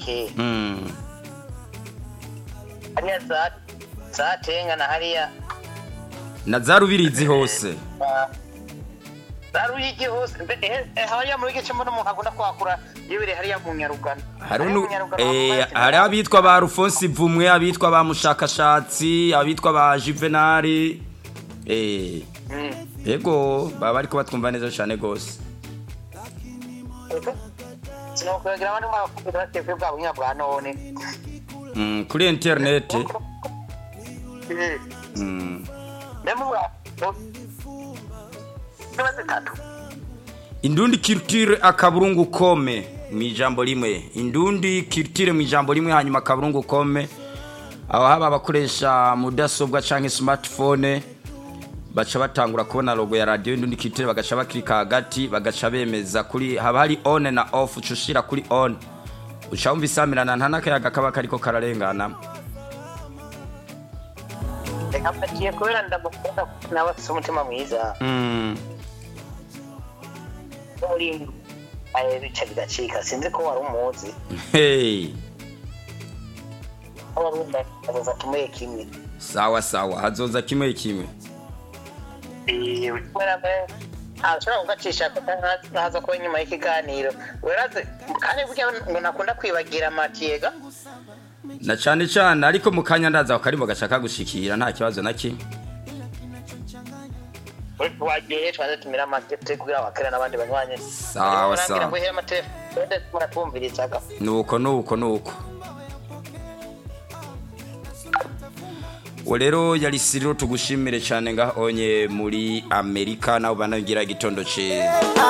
cibitoke Mm. hariya za za tenga na hariya na za rubirizi hose za ruyigi hose mbe- eh, eh, hariya muri gice mbona umuntu agunda kwakura yibere hariya mu nyarugano hari Hariya nu- mu Nyarugano eh, bakumaze hari abitwa ba rufonsi vumwe abitwa ba mushakashatsi abitwa ba juvenali eh, Mm. yego baba bariko batwumva neza cane gose sinokwibagira abandi mwakubira batekwe bwa bunya bwa none Mm, kuri interineti Eh, mm. ndemubwa niba zitatu indundi culture akaburungu kome mu ijambo rimwe indundi culture mu ijambo rimwe hanyuma akaburungu kome aho haba abakoresha mudasobwa canke smartphone baca batangura kubona logo ya radio indundi culture bagaca bakirika hagati bagaca bemeza kuri haba hari on na off uca ushira kuri on uca wumva isamirana nta n'akayaga kaba kariko kararenganamo reka mpagiye kubera ndamukunda nawe afite umutima mwiza mm. muri aye bica bigacika sinzi ko wari umuzi hey. ko wari umwe azoza tumuye kimwe sawa sawa hazoza kimwe kimwe kubera mbe ntashobora kugacisha ko ntaza kuba inyuma y'ikiganiro weraze kandi burya ngo nakunda kwibagira amatiyega na cane cane ariko mu kanya ndaza akarimbo gashaka gushikira nta kibazo na kimwe wagiye twaze tumira amatete kugira abakera n'abandi banywanyi Sawa, sawa. nuko nuko nuko uwo rero yari siriro tugushimire cyane ngaho onye muri amerika nawe banagira igitondo cyiza